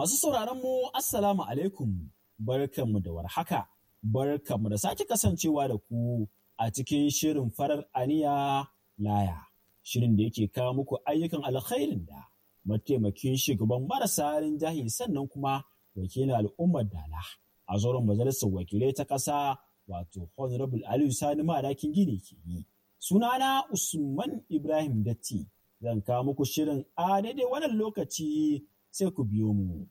Masu sauraron mu Assalamu alaikum barkanmu da warhaka barkanmu da sake kasancewa da ku a cikin shirin farar aniya laya shirin da yake kawo muku ayyukan alkhairin da mataimakin shugaban marasa rinjaye sannan kuma wakilin al'ummar dala a zauren majalisar wakilai ta ƙasa wato honorable aliyu sani madakin gini ke yi sunana usman ibrahim datti zan kawo muku shirin a daidai wannan lokaci sai ku biyo mu.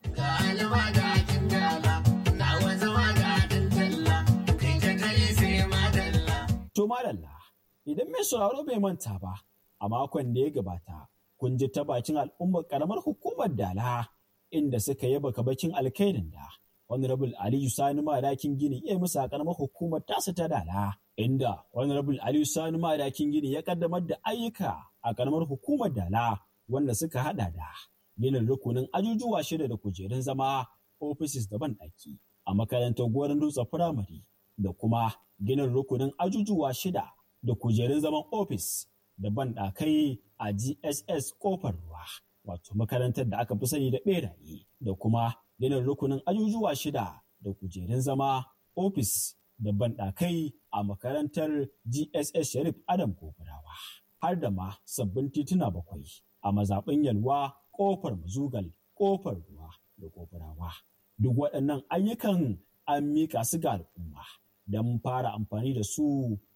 To madalla idan mai sauraro bai manta ba a makon da ya gabata kun ji ta bakin al'ummar karamar hukumar dala inda suka yaba kabakin alkairin da honorable aliyu sani madakin gini iya musu a karamar hukumar tasa ta dala inda honorable aliyu sani madakin gini ya kaddamar da ayyuka a karamar hukumar dala wanda suka hada da ginin rukunin ajujuwa shida da kujerun zama offices da banɗaki a makarantar goron dutse firamare da kuma ginin rukunin ajujuwa shida da kujerun zaman ofis da banɗakai a gss kofar ruwa wato makarantar da aka fi sani da ɓeraye da kuma ginin rukunin ajujuwa shida da kujerun zama ofis da banɗakai a makarantar gss sharif adam kofarawa har da ma sabbin tituna bakwai a mazaɓin yalwa ƙofar mazugal ƙofar ruwa da ƙofarawa duk waɗannan ayyukan an mika su ga al'umma don fara amfani da su